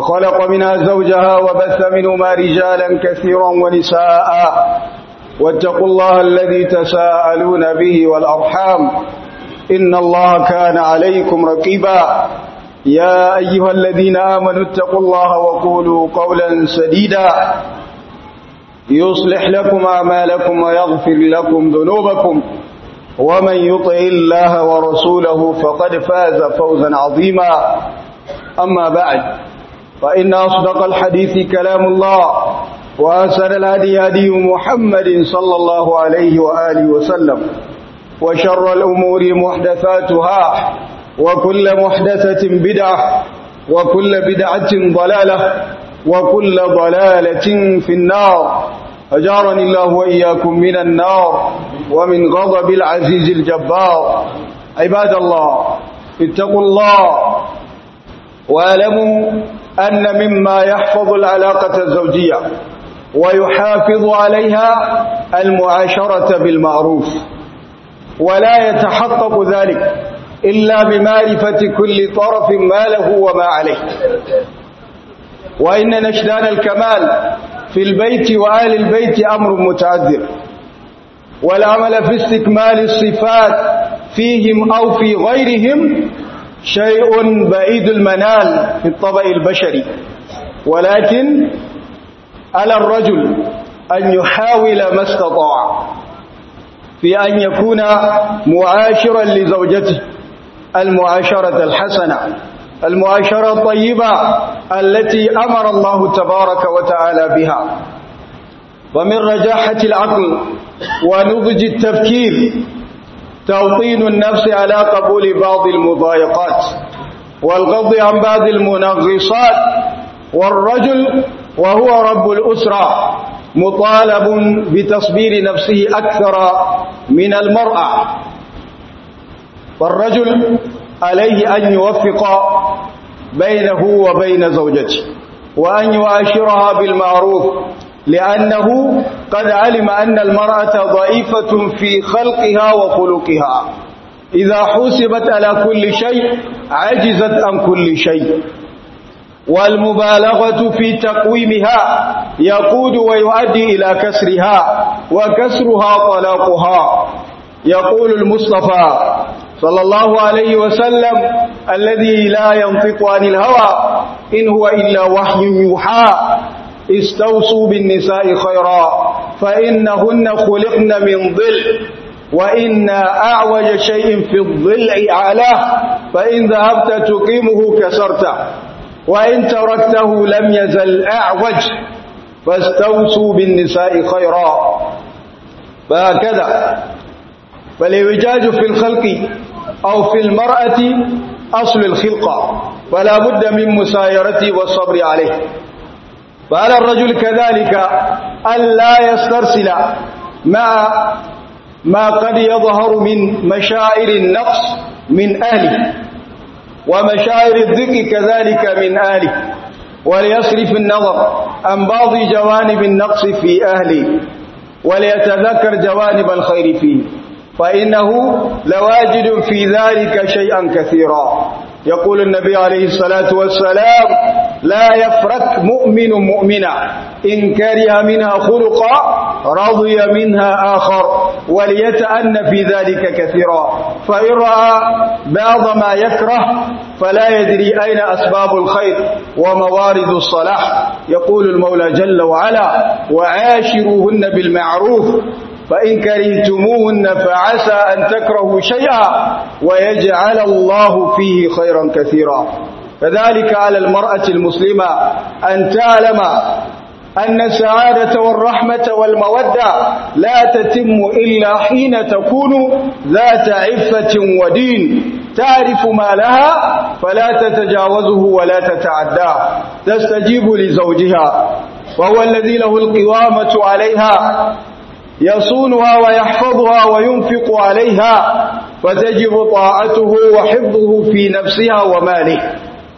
وخلق منها زوجها وبث منهما رجالا كثيرا ونساء واتقوا الله الذي تساءلون به والأرحام إن الله كان عليكم رقيبا يا أيها الذين آمنوا اتقوا الله وقولوا قولا سديدا يصلح لكم أعمالكم ويغفر لكم ذنوبكم ومن يطع الله ورسوله فقد فاز فوزا عظيما أما بعد فإن أصدق الحديث كلام الله وأسر الهدي هدي محمد صلى الله عليه وآله وسلم وشر الأمور محدثاتها وكل محدثة بدعة وكل بدعة ضلالة وكل ضلالة في النار أجارني الله وإياكم من النار ومن غضب العزيز الجبار عباد الله اتقوا الله واعلموا أن مما يحفظ العلاقة الزوجية ويحافظ عليها المعاشرة بالمعروف ولا يتحقق ذلك إلا بمعرفة كل طرف ما له وما عليه وإن نشدان الكمال في البيت وآل البيت أمر متعذر والعمل في استكمال الصفات فيهم أو في غيرهم شيء بعيد المنال في الطبع البشري ولكن على الرجل أن يحاول ما استطاع في أن يكون معاشرا لزوجته المعاشرة الحسنة المعاشرة الطيبة التي أمر الله تبارك وتعالى بها ومن رجاحة العقل ونضج التفكير توطين النفس على قبول بعض المضايقات والغض عن بعض المنغصات والرجل وهو رب الأسرة مطالب بتصبير نفسه أكثر من المرأة والرجل عليه أن يوفق بينه وبين زوجته وأن يعاشرها بالمعروف لأنه قد علم أن المرأة ضعيفة في خلقها وخلقها إذا حسبت على كل شيء عجزت عن كل شيء والمبالغة في تقويمها يقود ويؤدي إلى كسرها وكسرها طلاقها يقول المصطفى صلى الله عليه وسلم الذي لا ينطق عن الهوى إن هو إلا وحي يوحى استوصوا بالنساء خيرا فإنهن خلقن من ظل وإن أعوج شيء في الظل أعلاه فإن ذهبت تقيمه كسرته وإن تركته لم يزل أعوج فاستوصوا بالنساء خيرا فهكذا فالإعوجاج في الخلق أو في المرأة أصل الخلقة فلا بد من مسايرته والصبر عليه فعلى الرجل كذلك ألا يسترسل مع ما قد يظهر من مشاعر النقص من أهله ومشاعر الذك كذلك من أهله وليصرف النظر عن بعض جوانب النقص في أهله وليتذكر جوانب الخير فيه فإنه لواجد في ذلك شيئا كثيرا يقول النبي عليه الصلاة والسلام لا يفرك مؤمن مؤمنا إن كره منها خلقا رضي منها آخر وليتأن في ذلك كثيرا فإن رأى بعض ما يكره فلا يدري أين أسباب الخير وموارد الصلاح يقول المولى جل وعلا وعاشروهن بالمعروف فإن كرهتموهن فعسى أن تكرهوا شيئا ويجعل الله فيه خيرا كثيرا فذلك على المرأة المسلمة أن تعلم أن السعادة والرحمة والمودة لا تتم إلا حين تكون ذات عفة ودين تعرف ما لها فلا تتجاوزه ولا تتعداه تستجيب لزوجها وهو الذي له القوامة عليها يصونها ويحفظها وينفق عليها فتجب طاعته وحفظه في نفسها وماله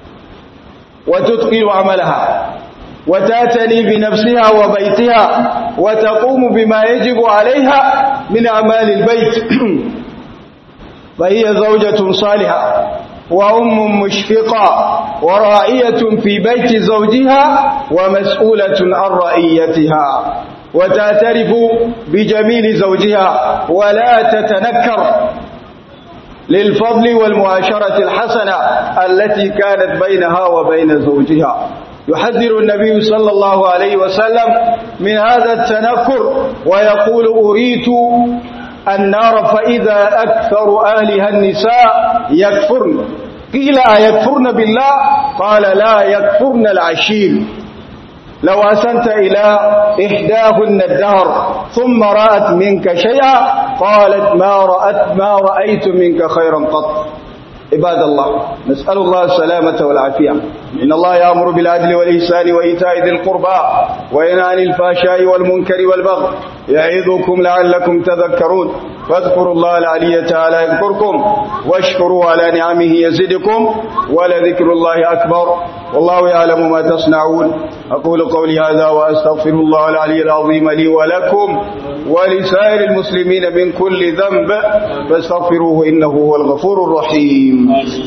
وتتقن عملها وتاتني بنفسها وبيتها وتقوم بما يجب عليها من أعمال البيت فهي زوجة صالحة وأم مشفقة وراعية في بيت زوجها ومسؤولة عن رعيتها وتعترف بجميل زوجها ولا تتنكر للفضل والمعاشرة الحسنة التي كانت بينها وبين زوجها يحذر النبي صلى الله عليه وسلم من هذا التنكر ويقول أريت النار فإذا أكثر أهلها النساء يكفرن قيل أيكفرن بالله قال لا يكفرن العشير لو أسنت إلى إحداهن الدهر ثم رأت منك شيئا قالت ما رأت ما رأيت منك خيرا قط عباد الله نسأل الله السلامة والعافية إن الله يأمر بالعدل والإحسان وإيتاء ذي القربى وينهى عن الفحشاء والمنكر والبغي يعظكم لعلكم تذكرون فاذكروا الله العلي تعالى يذكركم واشكروا على نعمه يزدكم ولذكر الله أكبر والله يعلم ما تصنعون أقول قولي هذا وأستغفر الله العلي العظيم لي ولكم ولسائر المسلمين من كل ذنب فاستغفروه إنه هو الغفور الرحيم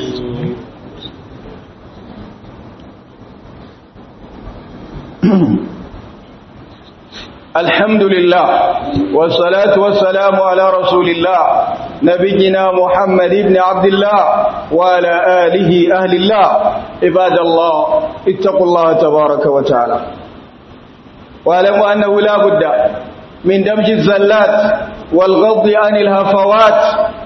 الحمد لله والصلاة والسلام على رسول الله نبينا محمد بن عبد الله وعلى آله أهل الله عباد الله اتقوا الله تبارك وتعالى واعلموا أنه لا بد من دمج الزلات والغض عن الهفوات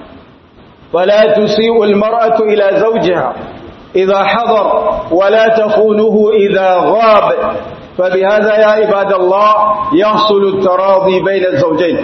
فلا تسيء المرأة إلى زوجها إذا حضر ولا تخونه إذا غاب فبهذا يا عباد الله يحصل التراضي بين الزوجين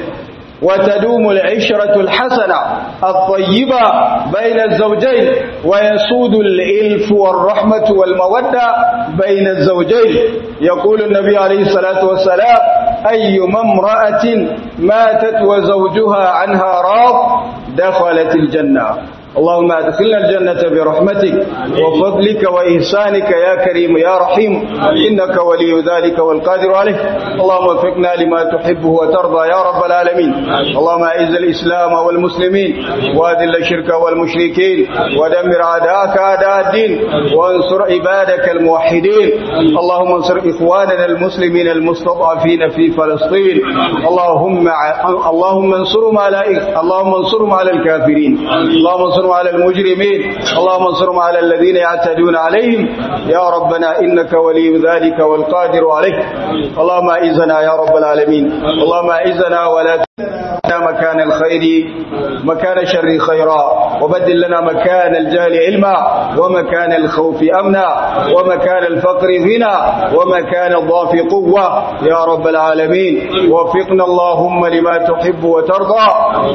وتدوم العشرة الحسنة الطيبة بين الزوجين ويسود الإلف والرحمة والمودة بين الزوجين يقول النبي عليه الصلاة والسلام أيما امرأة ماتت وزوجها عنها راض دخلت الجنة اللهم ادخلنا الجنة برحمتك وفضلك وإحسانك يا كريم يا رحيم إنك ولي ذلك والقادر عليه اللهم وفقنا لما تحبه وترضى يا رب العالمين اللهم أعز الإسلام والمسلمين وأذل الشرك والمشركين ودمر أعداءك أعداء الدين وانصر عبادك الموحدين اللهم انصر إخواننا المسلمين المستضعفين في فلسطين اللهم اللهم انصرهم على اللهم انصرهم على الكافرين اللهم انصرهم على المجرمين اللهم انصرهم على الذين يعتدون عليهم يا ربنا إنك ولي ذلك والقادر عليه اللهم أعزنا يا رب العالمين اللهم أعزنا ولا مكان الخير مكان الشر خيرا وبدل لنا مكان الجهل علما ومكان الخوف أمنا ومكان الفقر غنى ومكان الضعف قوة يا رب العالمين وفقنا اللهم لما تحب وترضى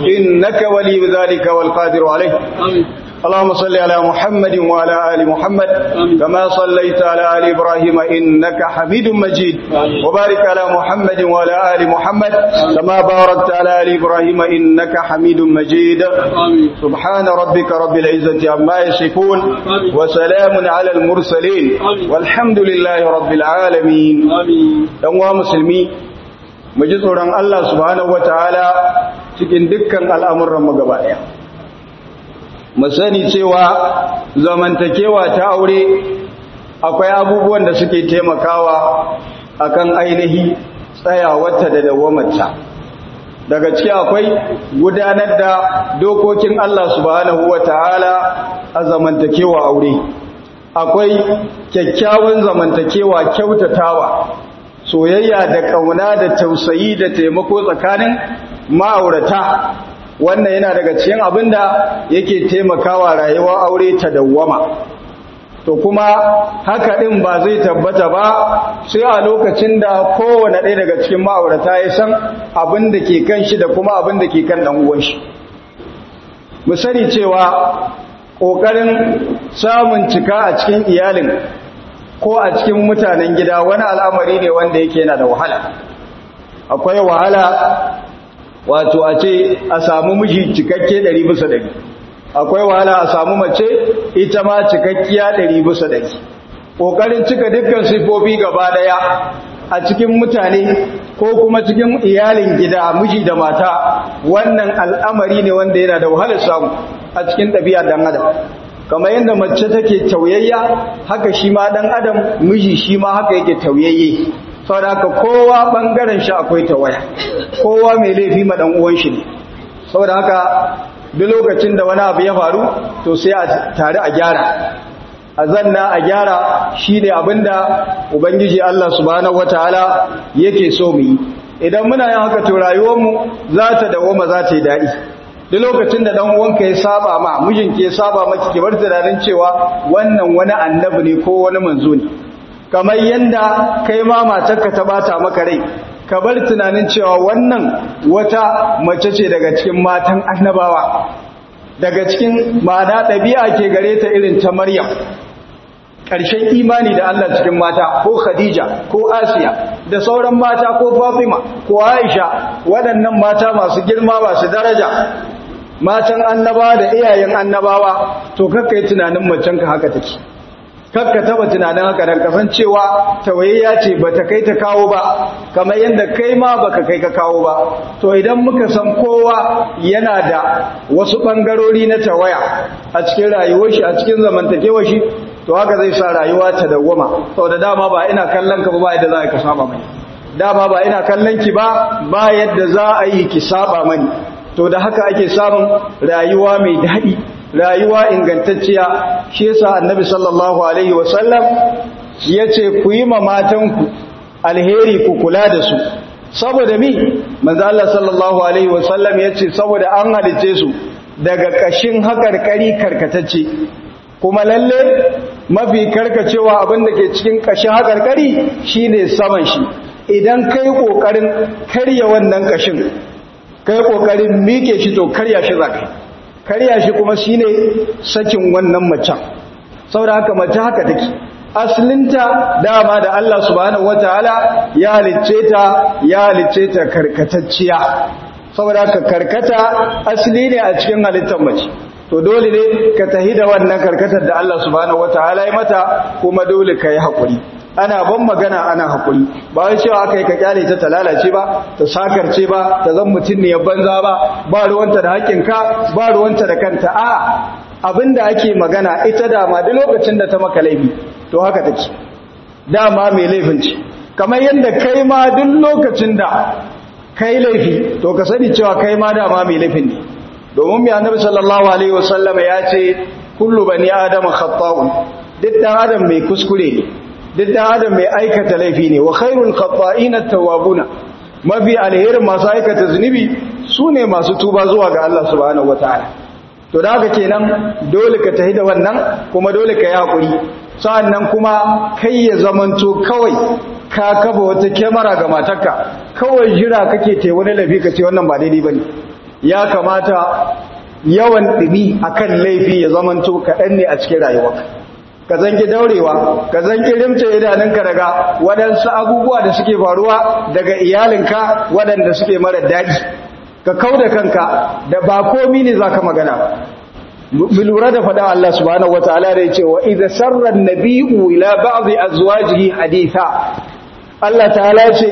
إنك ولي ذلك والقادر عليه اللهم صل على محمد وعلى آل محمد كما صليت على آل إبراهيم إنك حميد مجيد وبارك على محمد وعلى آل محمد كما باركت على آل إبراهيم إنك حميد مجيد سبحان ربك رب العزة عما يصفون وسلام على المرسلين والحمد لله رب العالمين ɗan musulmi mu ji tsoron Allah subhanahu wataala cikin dukkan al'amuran mu gaba ɗaya mu sani cewa zamantakewa ta aure akwai abubuwan da suke taimakawa akan ainihi tsayawarta da dawamarta daga ciki akwai gudanar da dokokin Allah subhanahu wataala a zamantakewa aure akwai kyakkyawan zamantakewa kyautatawa soyayya da kauna da tausayi da taimako tsakanin ma'aurata wannan yana daga cikin abinda yake taimakawa rayuwar aure ta dawwama to kuma haka din ba zai tabbata ba sai a lokacin da kowane ɗaya daga cikin ma'aurata ya san abin da ke kan shi da kuma abin da ke kan ɗan uwan shi mu sani cewa ƙoƙarin samun cika a cikin iyalin ko a cikin mutanen gida wani al'amari ne wanda yake yana da wahala akwai wahala wato a ce a samu miji cikakke ɗari bisa ɗari akwai wahala a samu mace ita ma cikakkiya ɗari bisa ɗari ƙoƙarin cika dukkan sifofi gaba ɗaya a cikin mutane ko kuma cikin iyalin gida miji da mata wannan al'amari ne wanda yana da wahalar samu a cikin ɗabi'a dan adam kamar yadda mace take tauyayya haka shi ma dan adam miji shi ma haka yake tauyayye saboda haka kowa bangaren shi akwai tawaya kowa mai laifi ma dan uwan shi ne saboda haka duk lokacin da wani abu ya faru to sai a tare a gyara a zanna a gyara shine abinda ubangiji Allah subhanahu wataala yake so mu yi idan muna yin haka to rayuwarmu za ta dawoma za ta yi daɗi duk lokacin da dan uwanka ya saba ma mijinki ya saba maki ki bar tunanin cewa wannan wani annabi ne ko wani manzo ne kamar yanda kai ma matarka ta bata maka rai ka bar tunanin cewa wannan wata mace ce daga cikin matan annabawa daga cikin ma'ana ɗabi'a ke gare ta irin ta Maryam ƙarshen imani da Allah cikin mata ko Khadija ko Asiya da sauran mata ko Fatima ko Aisha waɗannan mata masu girma masu daraja matan annabawa da iyayen annabawa to kakka yi tunanin macenka haka take kakka taba tunanin haka dan kasancewa tawayayya ce bata kai ta kawo ba kamar yadda kai ma baka kai ka kawo ba to idan muka san kowa yana da wasu bangarori na tawaya a cikin rayuwar shi a cikin zamantakewar shi to haka zai sa rayuwa ta dawwama saboda dama ba ina kallon ka ba yadda za ka saba mani dama ba ina kallon ki ba ba yadda za a yi ki saba mani to da haka ake samun rayuwa mai daɗi rayuwa ingantacciya shi yasa annabi sallallahu alaihi wasallam yace ku yi ma matanku alheri ku kula da su saboda mi manzo Allah sallallahu alaihi wasallam yace saboda an halice su daga kashin hakarkari karkatacce kuma lalle mafi karkacewa abinda ke cikin kashin hakarkari shine saman shi idan kai kokarin karya wannan kashin kai kokarin mike shi to karya shi zakai karya shi kuma shine sakin wannan macen saboda haka mace haka take aslinta dama da Allah subhanahu wataala ya halicce ta ya halicce ta karkatacciya saboda haka karkata asli ne a cikin halittar mace to dole ne ka tahi da wannan karkatar da Allah subhanahu wataala ya mata kuma dole ka yi hakuri ana ban magana ana hakuri ba wai cewa aka yi ka kyale ta ta lalace ba ta sakarce ba ta zan mutum ne ya banza ba ba ruwanta da haƙƙinka ba ruwanta da kanta a abinda ake magana ita dama duk lokacin da ta maka laifi to haka take dama mai laifin ce kamar yadda kai ma duk lokacin da kai laifi to ka sani cewa kai ma dama mai laifin ne domin mai annabi sallallahu alaihi wasallam ya ce kullu bani adama khata'un duk dan adam mai kuskure ne duk da adam mai aikata laifi ne wa khairul khata'ina tawwabuna mafi alherin masu aikata zunubi sune masu tuba zuwa ga Allah subhanahu wataala to da haka kenan dole ka tahi da wannan kuma dole ka yi hakuri sa'annan kuma kai ya zamanto kawai ka kafa wata kyamara ga matarka kawai jira kake te wani laifi ka ce wannan ba daidai bane ya kamata yawan dumi akan laifi ya zamanto kaɗan ne a cikin rayuwarka ka zangi daurewa ka zangi rimce idanunka daga waɗansu abubuwa da suke faruwa daga iyalinka waɗanda suke mara daɗi ka kau da kanka da ba komi ne za ka magana mu lura da faɗa Allah subhanahu wa ta'ala da ya ce wa idza sarra an-nabi'u ila ba'dhi azwajihi haditha Allah ta'ala ce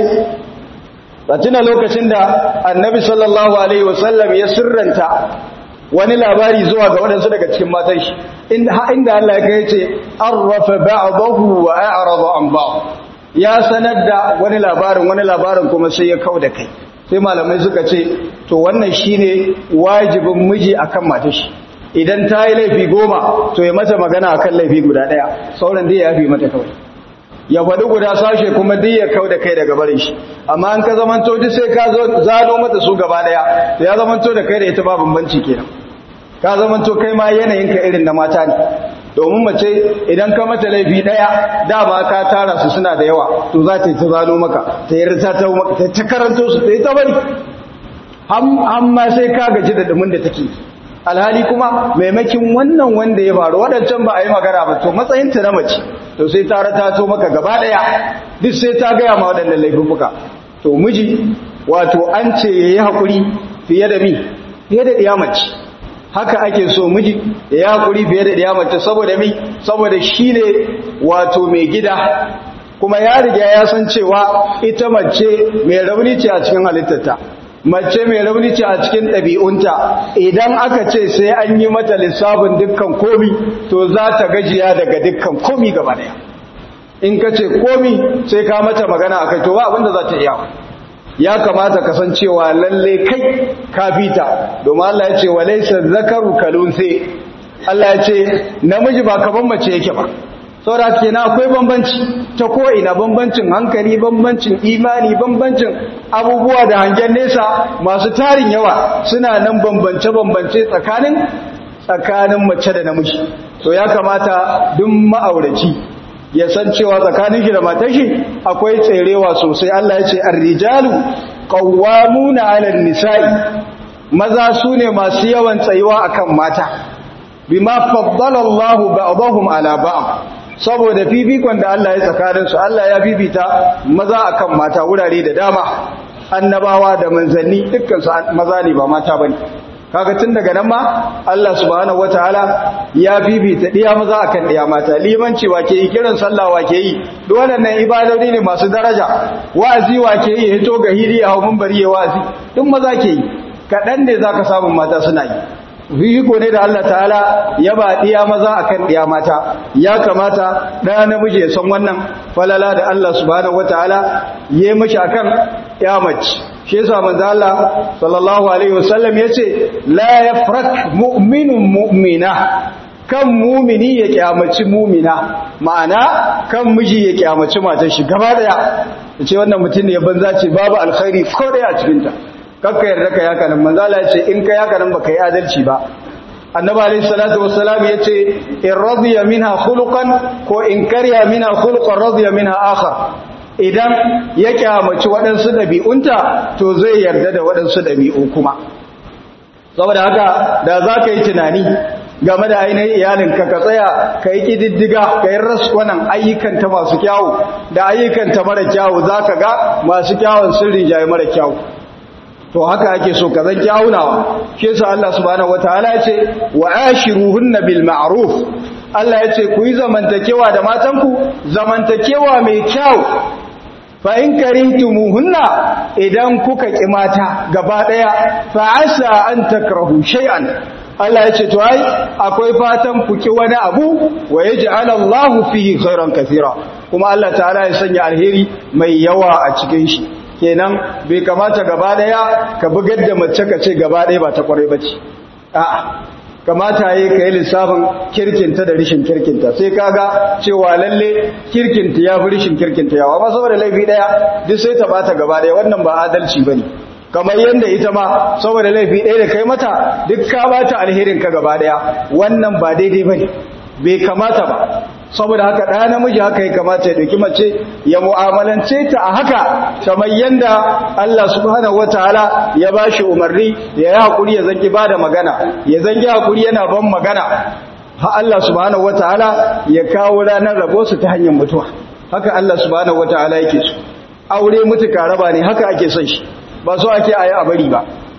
tuna lokacin da annabi sallallahu alaihi wasallam ya sirranta wani labari zuwa ga waɗansu daga cikin matan shi inda Allah ya kai ce arrafa ba'dahu wa a'rada an ba'd ya sanar da wani labarin wani labarin kuma sai ya kau da kai sai malamai suka ce to wannan shine wajibin miji akan matar shi idan ta yi laifi goma to ya mata magana akan laifi guda ɗaya sauran dai ya yafi mata kawai ya faɗi guda sashe kuma duk ya kau da kai daga barin shi amma an ka zamanto duk sai ka zo zano mata su gaba ɗaya to ya zamanto da kai da ita ba bambanci kenan ka zamanto kai ma yanayin ka irin na mata ne domin mace idan ka mata laifi ɗaya dama ka tara su suna da yawa to za ta yi ta zano maka ta yi ta ta maka ta karanto su ta yi ta bari amma sai ka gaji da dumin da take alhali kuma maimakin wannan wanda ya faru waɗancan ba a yi magana ba to matsayinta na mace to sai ta rata to maka gaba ɗaya duk sai ta gaya ma waɗannan laifuka to miji wato an ce ya yi haƙuri fiye da mi fiye da ɗiya mace haka ake so miji ya yi haƙuri fiye da ɗiya mace saboda mi saboda shi ne wato mai gida kuma ya riga ya san cewa ita mace mai rauni ce a cikin halittarta mace mai rauni ce a cikin ɗabi'unta idan aka ce sai an yi mata lissafin dukkan komi to za ta gajiya daga dukkan komi gaba daya in ka ce komi sai ka mata magana a kai to ba abinda za ta iya ya kamata kasancewa lalle kai ka fita domin Allah ya ce wa laysa zakaru kalunse Allah ya ce namiji ba kaman mace yake ba saboda kenan akwai bambanci ta ko ina bambancin hankali bambancin imani bambancin abubuwa da hangen nesa masu tarin yawa suna nan bambance bambance tsakanin tsakanin mace da namiji to ya kamata duk ma'auraci ya san cewa tsakanin shi da matar shi akwai tserewa sosai Allah ya ce ar-rijalu qawwamuna 'ala an-nisa'i maza sune masu yawan tsayuwa akan mata bima faddala Allah ba'dahum 'ala ba'd saboda fifikon da Allah ya tsakanin su Allah ya bibita maza akan mata wurare da dama annabawa da manzanni dukkan su maza ne ba mata bane kaga tun daga nan ma Allah subhanahu wataala ya bibita diya maza akan diya mata limanci wake yi kiran sallah wake yi duk waɗannan ibadodi ne masu daraja wa'azi wake yi hito ga hiri a mun bari ya wa'azi duk maza ke yi kaɗan ne zaka samu mata suna yi fifiko ne da Allah ta'ala ya ba diya maza akan diya mata ya kamata ɗaya namiji ya san wannan falala da Allah subhanahu wataala ya yi mashi akan ya mace shi yasa manzo Allah sallallahu alaihi wasallam yace la yafrak mu'minun mu'mina kan mumini ya kyamaci mumina ma'ana kan miji ya kyamaci matar shi gaba daya yace wannan mutum ne banza ce babu alkhairi ko daya a cikin ta kakka yarda ka yaka nan manzo Allah yace in ka yaka nan baka yi adalci ba annabi alayhi salatu wassalam yace in radiya minha khuluqan ko in kariya minha khuluqan radiya minha akhar idan ya kyamaci waɗansu ɗabi'unta to zai yarda da waɗansu ɗabi'u kuma saboda haka da za ka yi tunani game da ainihin iyalinka ka tsaya ka yi ƙididdiga ka yi raskunan ayyukanta masu kyawu da ayyukanta mara kyawu za ka ga masu kyawun sirri jaye mara kyawu to haka ake so ka zan kyawunawa shi yasa Allah subhanahu wataala ya ce wa ashiruhunna bil ma'ruf Allah ya ce ku yi zamantakewa da matanku zamantakewa mai kyau fa in karihtumuhunna idan kuka ki mata gaba daya fa asa an takrahu shay'an Allah ya ce to ai akwai fatan ku ki wani abu wa yaj'al Allahu fihi khairan kathira kuma Allah ta'ala ya sanya alheri mai yawa a cikin shi kenan bai kamata gaba daya ka bugar da mace ka ce gaba daya ba ta kwarai bace a'a kamata yi ka yi lissafin kirkinta da rishin kirkinta sai kaga cewa lalle kirkinta ya fi rishin kirkinta yawa ba saboda laifi daya duk sai ta bata gaba daya wannan ba adalci bane kamar yadda ita ma saboda laifi ɗaya da kai mata duk ka bata alherin ka gaba daya wannan ba daidai bane bai kamata ba saboda haka ɗaya namiji haka ya kamata ya ɗauki mace ya mu'amalance ta a haka kamar yadda Allah subhanahu wataala ya ba shi umarni ya yi haƙuri ya zangi ba da magana ya zangi haƙuri yana ban magana ha Allah subhanahu wataala ya kawo ranar rabo su ta hanyar mutuwa haka Allah subhanahu wataala yake so aure mutuka raba ne haka ake son shi ba so ake ayi a bari ba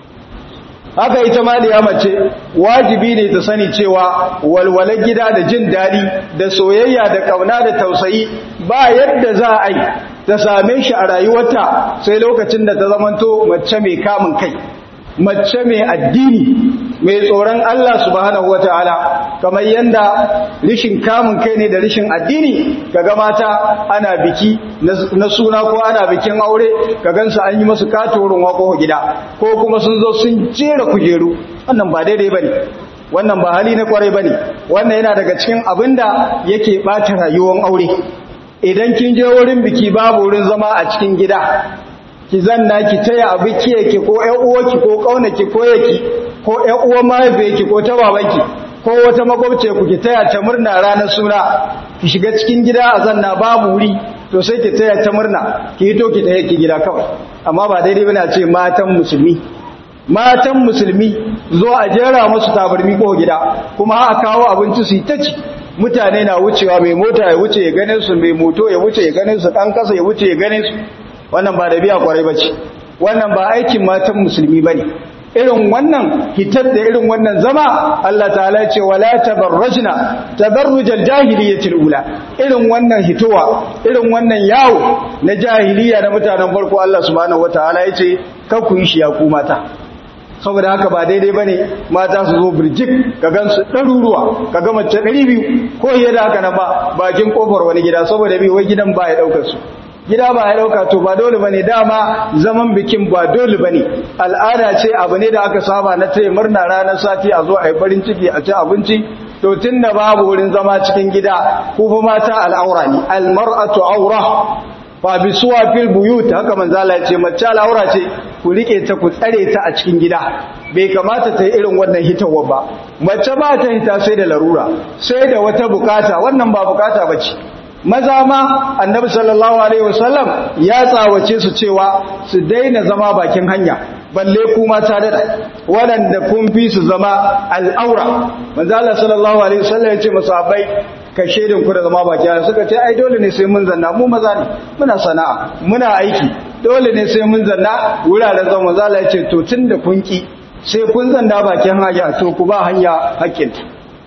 haka ita ma da mace wajibi ne ta sani cewa walwalar gida da jin daɗi da soyayya da ƙauna da tausayi ba yadda za a yi ta same shi a rayuwarta sai lokacin da ta zamanto mace mai kamun kai mace mai addini mai tsoron Allah subhanahu wataala kamar yanda rishin kamun kai ne da rishin addini kaga mata ana biki na suna ko ana bikin aure ka gansu an yi masu katorin wako gida ko kuma sun zo sun jera kujeru wannan ba daidai bane wannan ba hali na kwarai bane wannan yana daga cikin abinda yake bata rayuwar aure idan kin je wurin biki babu wurin zama a cikin gida ki zanna ki taya abu kiyake ko ƴan uwarki ko kaunaki ko yaki ko ƴan uwan mahaifiyarki ko ta babanki ko wata makwabce ku ki taya ta murna ranar suna ki shiga cikin gida a zanna babu wuri to sai ki taya ta murna ki hito ki taya ki gida kawai amma ba daidai bane a ce matan musulmi matan musulmi zo a jera musu tabarmi ko gida kuma a kawo abinci su yi ta ci mutane na wucewa mai mota ya wuce ya ganin su mai moto ya wuce ya ganin su dan kasa ya wuce ya ganin su wannan ba da biya kwarai bace wannan ba aikin matan musulmi bane irin wannan hitar da irin wannan zama Allah ta'ala ya ce wala tabarrajna tabarrujal jahiliyyatil ula irin wannan hitowa irin wannan yawo na jahiliya na mutanen farko Allah subhanahu wataala ya ce kar ku yi shi ya ku mata saboda haka ba daidai bane mata su zo birjik ka gansu ɗaruruwa ka ga mace ɗari biyu ko yadda haka na ba bakin kofar wani gida saboda bi wai gidan ba ya ɗaukar su gida ba ya ɗauka to ba dole bane dama zaman bikin ba dole bane al'ada ce abu ne da aka saba na taya murna ranar sati a zo a yi farin ciki a ci abinci to tun da babu wurin zama cikin gida ko fa mata al'aura ne almar'atu aura fa bi suwa fil buyut haka manzo Allah ya ce mace al'aura ce ku rike ta ku tsare ta a cikin gida bai kamata ta yi irin wannan hitawa ba mace ba ta hita sai da larura sai da wata bukata wannan ba bukata bace maza ma annabi sallallahu alaihi wasallam ya tsawace su cewa su daina zama bakin hanya balle ku mata da waɗanda kun fi su zama al'aura manzo Allah sallallahu alaihi wasallam ya ce masahabai ka shedin ku da zama bakin hanya suka ce ai dole ne sai mun zanna mu maza ne muna sana'a muna aiki dole ne sai mun zanna wuraren zama manzo Allah ya ce to tunda kun ki sai kun zanna bakin hanya to ku ba hanya hakkinta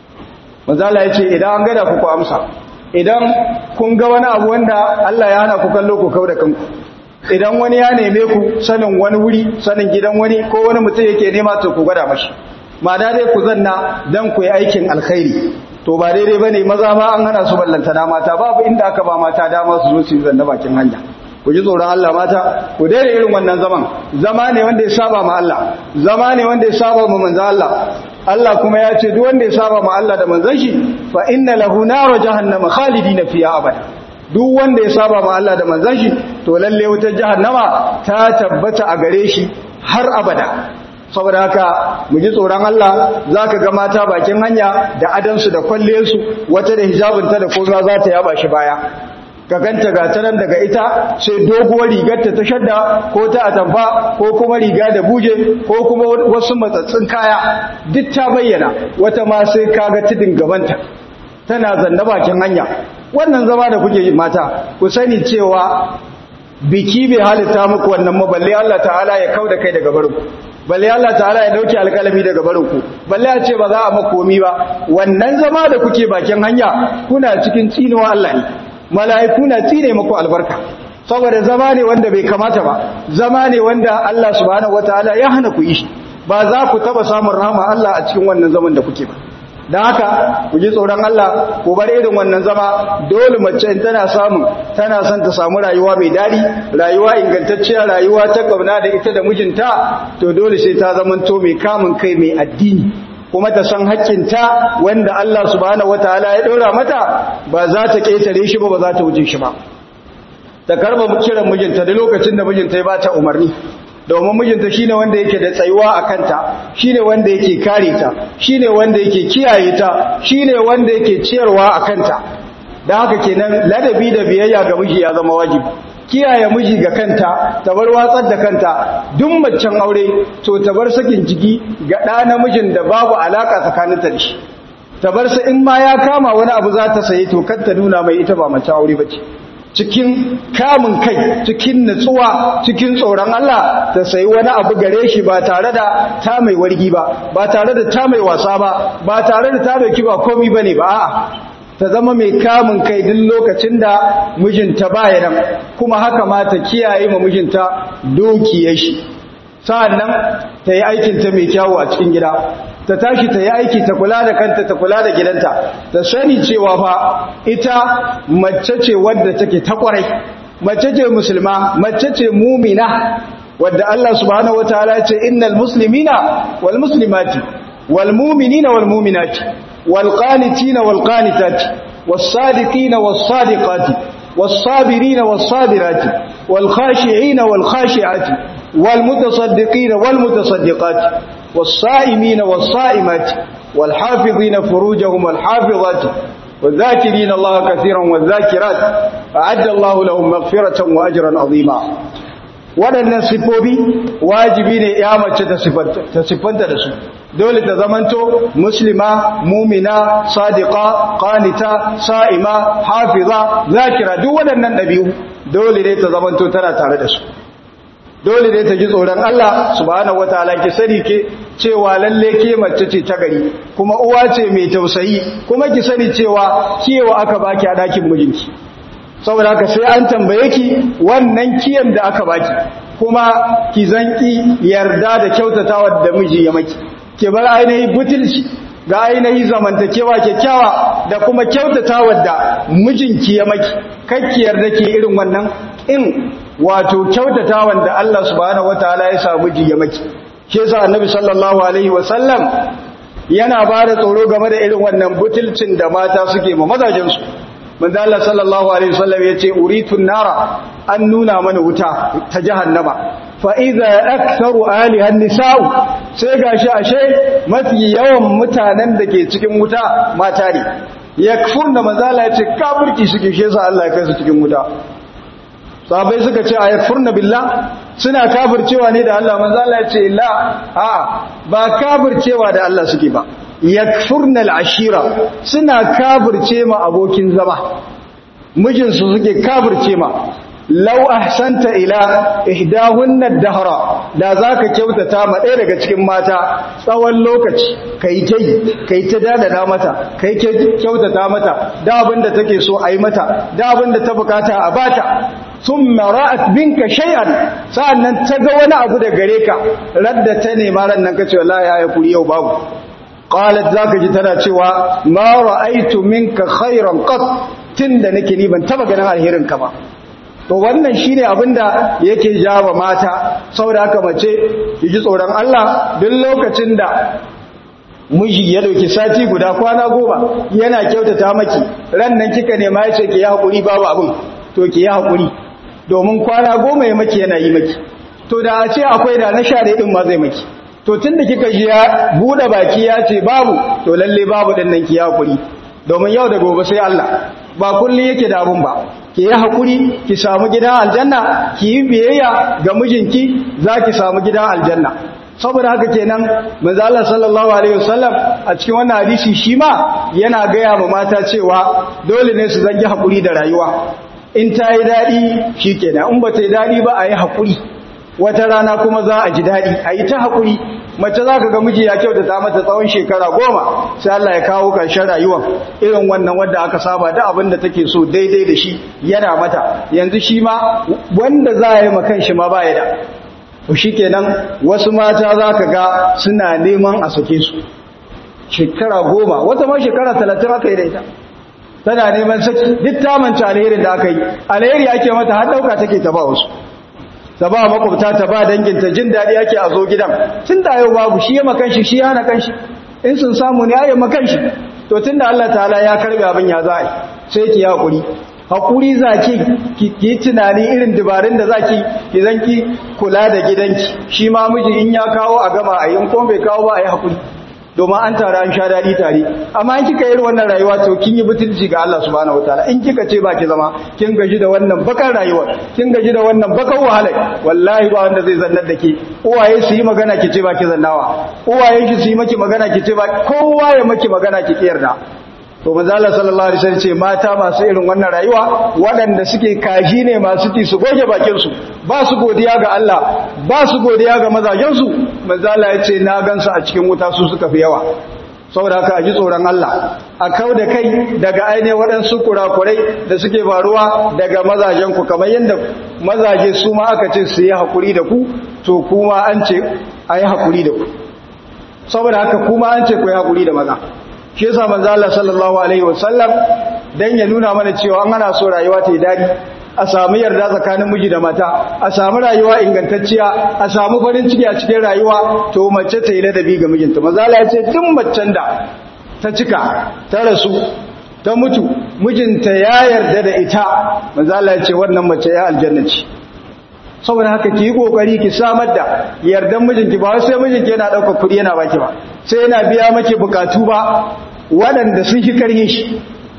manzo Allah ya ce idan an gada ku ku amsa idan kun ga wani abu wanda Allah ya hana ku kallo ku kauda kanku idan wani ya neme ku sanin wani wuri sanin gidan wani ko wani mutum yake nema to ku gwada mashi ma da dai ku zanna dan ku yi aikin alkhairi to ba daidai bane maza ma an hana su ballanta na mata babu inda aka ba mata dama su zo su yi zanna bakin hanya ku ji tsoron Allah mata ku daina irin wannan zaman zama ne wanda ya saba ma Allah zama ne wanda ya saba ma manzo Allah Allah kuma ya ce duk wanda ya saba ma Allah da manzon shi fa inna lahu nar jahannama khalidina fiha abada duk wanda ya saba ma Allah da manzon shi to lalle wutar jahannama ta tabbata a gare shi har abada saboda haka mu ji tsoron Allah zaka ga mata bakin hanya da adansu da kwalliyarsu wata da hijabinta da komai za ta yaba shi baya ka ganta ga ta nan daga ita sai doguwar rigarta ta shadda ko ta atamfa ko kuma riga da buje ko kuma wasu matsatsin kaya duk ta bayyana wata ma sai kaga tudin gabanta tana zanna bakin hanya wannan zama da kuke yi mata ku sani cewa biki bai halitta muku wannan maballe Allah ta'ala ya kauda kai daga barinku balle Allah ta'ala ya dauke alkalami daga barinku balle ya ce ba za a makomi ba wannan zama da kuke bakin hanya kuna cikin tsinuwa Allah ne mala'iku na tsine muku albarka saboda zama ne wanda bai kamata ba zama ne wanda Allah subhanahu wataala ya hana ku yi ba za ku taba samun rahama Allah a cikin wannan zaman da kuke ba dan haka ku ji tsoron Allah ku bar irin wannan zama dole mace in tana samun tana son ta samu rayuwa mai dadi rayuwa ingantacciya rayuwa ta kauna da ita da mijinta to dole sai ta zamanto mai kamun kai mai addini kuma ta san haƙƙinta wanda Allah subhanahu wataala ya ɗora mata ba za ta ƙetare shi ba ba za ta wuce shi ba ta karba kiran mijinta da lokacin da mijinta ya bata umarni domin mijinta shine wanda yake da tsayuwa a kanta shine wanda yake kare ta shine wanda yake kiyaye ta shine wanda yake ciyarwa a kanta da haka kenan ladabi da biyayya ga miji ya zama wajibi kiyaye miji ga kanta ta bar watsar da kanta duk macen aure to ta bar sakin jiki ga ɗa namijin da babu alaka tsakaninta da shi ta bar sa in ma ya kama wani abu za ta saye to kar ta nuna mai ita ba mace aure bace cikin kamun kai cikin nutsuwa cikin tsoron Allah ta sayi wani abu gare shi ba tare da ta mai wargi ba ba tare da ta mai wasa ba ba tare da ta dauki ba komi bane ba a'a ta zama mai kamun kai duk lokacin da mijinta baya nan kuma haka ma ta kiyaye ma mijinta dukiyar shi sa'annan ta yi aikin ta mai kyawu a cikin gida ta tashi ta yi aiki ta kula da kanta ta kula da gidanta ta sani cewa fa ita mace ce wadda take ta kwarai mace ce musulma mace ce mumina wadda Allah subhanahu wataala ya ce innal muslimina wal muslimati wal mu'minina wal mu'minati wal qanitina wal qanitati was sadiqina was sadiqati was sabirina was sabirati wal khashi'ina wal khashi'ati wal mutasaddiqina wal mutasaddiqati والصائمين والصائمات والحافظين فروجهم والحافظات والذاكرين الله كثيرا والذاكرات أعد الله لهم مغفرة وأجرا عظيما waɗannan siffofi wajibi ne ya mace ta siffanta da su dole ta zamanto muslima mumina sadiqa qanita sa'ima hafiza zakira duk waɗannan ɗabi'u dole ne ta zamanto tana tare da su dole ne ta ji tsoron Allah subhanahu wataala ki sani ke cewa lalle ke mace ce ta gari kuma uwa ce mai tausayi kuma ki sani cewa kiyewa aka baki a dakin mijinki saboda haka sai an tambaye ki wannan kiyan da aka baki kuma ki zanki yarda da kyautatawa da miji ya maki ki bar ainihin butulci ga ainihin zamantakewa kyakkyawa da kuma kyautatawa da mijinki ya maki kakki yarda ki irin wannan in wato kyautatawan da Allah subhanahu wataala ya sa miji ya maki shi yasa annabi sallallahu alaihi wasallam yana ba da tsoro game da irin wannan butulcin da mata suke ma mazajensu manzo Allah sallallahu alaihi wasallam yace uritun nara an nuna mana wuta ta jahannama fa idza aktharu aliha an-nisa'u sai gashi ashe mafi yawan mutanen da ke cikin wuta mata ne yakfurna manzo Allah yace kafirci suke shi yasa Allah ya kai su cikin wuta sahabbai suka ce ayakfurna billah suna kafircewa ne da Allah manzo Allah ya ce la a ba kafircewa da Allah suke ba yakfurna al-ashira suna kafirce ma abokin zama mijin su suke kafirce ma law ahsanta ila ihdahunna ad-dahra da zaka kyautata ma ɗaya daga cikin mata tsawon lokaci kai tai kai ta dadada mata kai kyautata mata da abinda take so ayi mata da abinda ta bukata a bata thumma ra'at binka shay'an sa'annan ta ga wani abu da gare ka radda ta nema ran nan kace wallahi ya kuri yau babu qalat zaka ji tana cewa ma ra'aitu minka khairan qat tunda nake ni ban taba ganin alherin ka ba to wannan shine abinda yake jawa mata saboda haka mace ji tsoron Allah duk lokacin da miji ya dauki sati guda kwana goma yana kyautata maki ran nan kika nema yace ki yi hakuri babu abin to ki yi hakuri domin kwana goma ya maki yana yi maki to da a ce akwai da na share din ma zai maki to tunda kika ji ya bude baki ya ce babu to lalle babu din nan ki yi hakuri domin yau da gobe sai Allah ba kullun yake da abun ba ki yi hakuri ki samu gidan aljanna ki yi biyayya ga mijinki za ki samu gidan aljanna saboda haka kenan manzo Allah sallallahu alaihi wasallam a cikin wannan hadisi shi ma yana gaya ma mata cewa dole ne su zangi hakuri da rayuwa in ta yi daɗi shikenan in ba ta yi daɗi ba a yi hakuri wata rana kuma za a ji daɗi a yi ta hakuri mace za ka ga miji ya kyautata mata tsawon shekara goma sai Allah ya kawo ƙarshen rayuwar irin wannan wanda aka saba da abin da take so daidai da shi yana mata yanzu shi ma wanda za a yi makan shi ma ba ya da to shi kenan wasu mata za ka ga suna neman a sake su shekara goma wata ma shekara talatin aka yi da ita tana neman saki duk ta manta alherin da aka yi alheri ake mata har ɗauka take ta ba wasu ta ba makwabta ta ba danginta jin daɗi ake a zo gidan tun da yau babu shi ya makan shi shi ya hana kan shi in sun samu ne ya makan shi to tun da Allah ta'ala ya karbe abin ya za a yi sai ki haƙuri haƙuri za ki ki tunani irin dabarun da za ki ki zan ki kula da gidanki shi ma miji in ya kawo a gama a yi in kuma bai kawo ba a yi haƙuri domin an tare an sha daɗi tare amma in kika irin wannan rayuwa to kin yi butulci ga Allah subhanahu wataala in kika ce ba ki zama kin gaji da wannan bakar rayuwa kin gaji da wannan bakar wahala wallahi ba wanda zai zannar da ke uwaye su yi magana ki ce ba ki zannawa uwaye ki su yi maki magana ki ce ba kowa ya maki magana ki kiyarda to manzo Allah sallallahu alaihi wasallam ce mata masu irin wannan rayuwa waɗanda suke kaji ne masu ti su goge bakin su ba su godiya ga Allah ba su godiya ga mazajen su manzo Allah ya ce na gansu a cikin wuta su suka fi yawa saboda haka a ji tsoron Allah a kau da kai daga ainihin waɗansu kurakurai da suke faruwa daga mazajen ku kamar yadda mazaje su ma aka ce su yi haƙuri da ku to kuma an ce a yi haƙuri da ku saboda haka kuma an ce ku yi haƙuri da maza shi yasa manzo Allah sallallahu alaihi wasallam dan ya nuna mana cewa an ana so rayuwa ta yi dadi a samu yarda tsakanin miji da mata a samu rayuwa ingantacciya a samu farin ciki a cikin rayuwa to mace ta yi ladabi ga mijinta manzo Allah ya ce duk macen da ta cika ta rasu ta mutu mijinta ya yarda da ita manzo Allah ya ce wannan mace ya aljanna ce saboda haka ki yi kokari ki samar da yardan mijinki ba sai mijinki yana daukar kuɗi yana baki ba sai yana biya maki bukatu ba waɗanda sun shi karye shi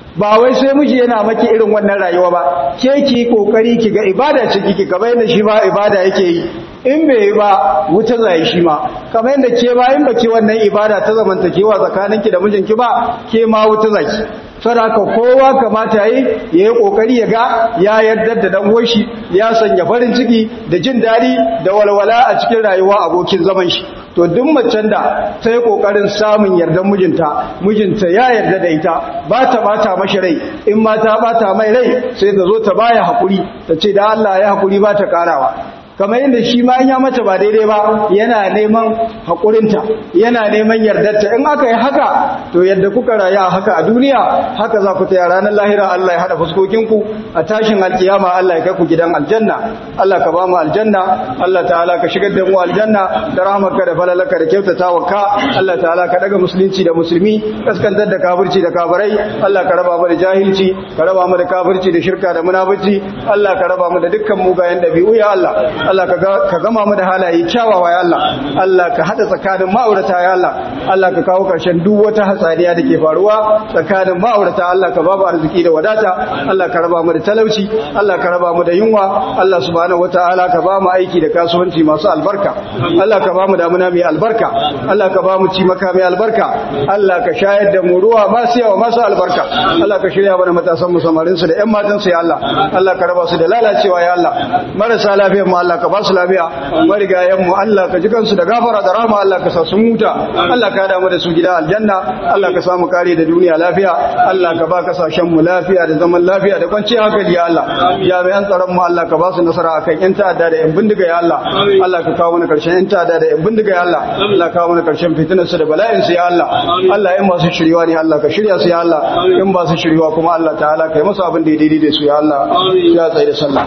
ba wai sai miji yana maki irin wannan rayuwa ba ke ki kokari ki ga ibada ce kike kamar yadda shi ma ibada yake yi in bai yi ba wuta zai shi ma kamar yadda ke ba in baki wannan ibada ta zamantakewa tsakaninki da mijinki ba ke ma wuta zaki saboda kowa kamata yi ya yi kokari ya ga ya yarda da dan uwan shi ya sanya farin ciki da jin dadi da walwala a cikin rayuwa abokin zaman shi to duk macen da ta yi kokarin samun yardan mijinta mijinta ya yarda da ita ba ta bata mashi rai in ma ta bata mai rai sai ta zo ta baya hakuri ta ce da Allah ya hakuri ba ta karawa kamar yadda shi ma ya mata ba daidai ba yana neman haƙurinta yana neman yardarta in aka yi haka to yadda kuka rayu a haka a duniya haka za ku taya ranar lahira Allah ya haɗa fuskokinku a tashin alkiyama Allah ya kai ku gidan aljanna Allah ka ba mu aljanna Allah ta'ala ka shigar da mu aljanna da rahmarka da falalaka da kyautata wa ka Allah ta'ala ka daga musulunci da musulmi kaskantar da kafirci da kafirai Allah ka raba mu da jahilci ka raba mu da kafirci da shirka da munafici Allah ka raba mu da dukkan mugayen dabi'u ya Allah Allah ka gama mu da halaye kyawawa ya Allah Allah ka hada tsakanin ma'aurata ya Allah Allah ka kawo karshen duk wata hatsariya da ke faruwa tsakanin ma'aurata Allah ka babu arziki da wadata Allah ka raba mu da talauci Allah ka raba mu da yunwa Allah subhanahu wataala ka ba mu aiki da kasuwanci masu albarka Allah ka ba mu damuna mai albarka Allah ka ba mu ci maka mai albarka Allah ka shayar da mu ruwa masu yawa masu albarka Allah ka shirya mana matasan mu samarin su da ƴan matan su ya Allah Allah ka raba su da lalacewa ya Allah marasa lafiyar mu Allah ka ba su lafiya marigayen mu Allah ka ji kansu da gafara da rahama Allah ka sa su huta Allah ka damu da su gida aljanna Allah ka samu kare da duniya lafiya Allah ka ba kasashen mu lafiya da zaman lafiya da kwanciyar hankali ya Allah jami'an tsaron mu Allah ka ba su nasara akan yan ta'adda da yan bindiga ya Allah Allah ka kawo mana karshen yan ta'adda da yan bindiga ya Allah Allah ka kawo mana karshen fitinar su da bala'in su ya Allah Allah in masu shiriwa ne Allah ka shirya su ya Allah in ba su shiriwa kuma Allah ta'ala kai musu abin da ya daidai da su ya Allah ya tsaye da sallah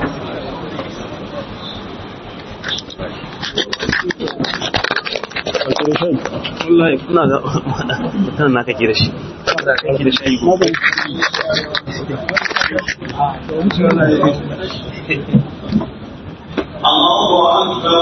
wallahi kuna da mutum na kake da shi kake da shi Allahu Akbar